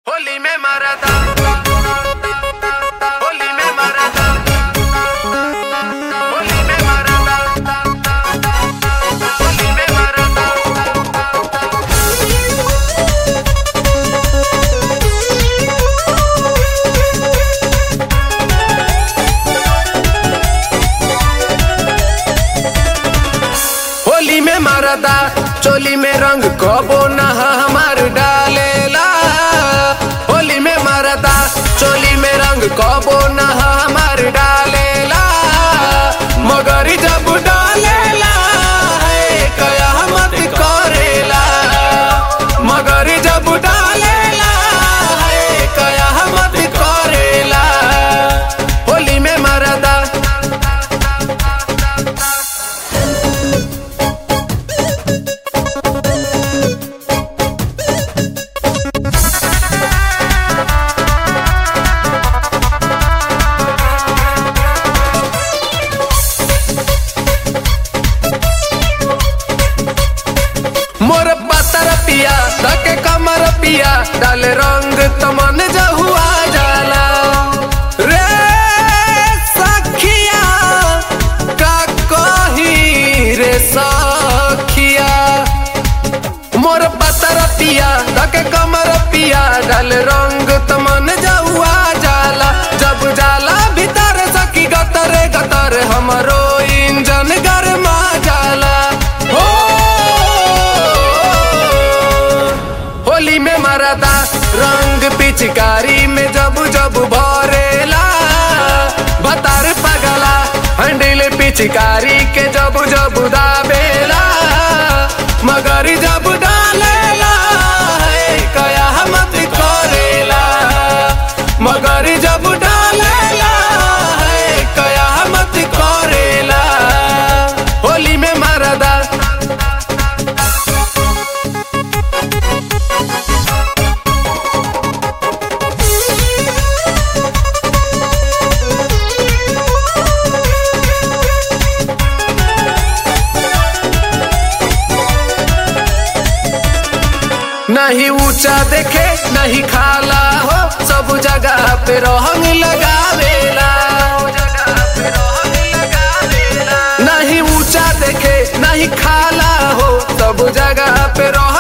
होली में मारा था होली में मारा था होली में मारा था होली में मारा था होली में मारदा चोली में रंग कबो नहा हमार डालेला होली में मारदा चोली में रंग कबो नहा हमार डालेला मगर जब डालेला है कयामत करेला मगर जब डालेला है कयामत करेला होली में मारदा मोर पातर पिया धके कमर पिया डाल रंग तमन जहुआ जाला रे सखिया का कही रे सखिया मोर पातर पिया धके कमर पिया डाल रंग तमन जहुआ जाला जब जाला भीतर सखी गतर गतर हमरो इंजन गरमा जाला हो होली में मरदा रंग पिचकारी में जब जब भरेला बतार पगला हंडिल पिचकारी के जब जब दाबेला मगर जब डालेला है कयामत करेला मगर जब डालेला है कयामत करेला होली में मरदा नहीं ऊंचा देखे नहीं खाला हो सब जगह पे रोहंग लगावेला नहीं ऊंचा देखे नहीं खाला हो सब जगह पे रोहंग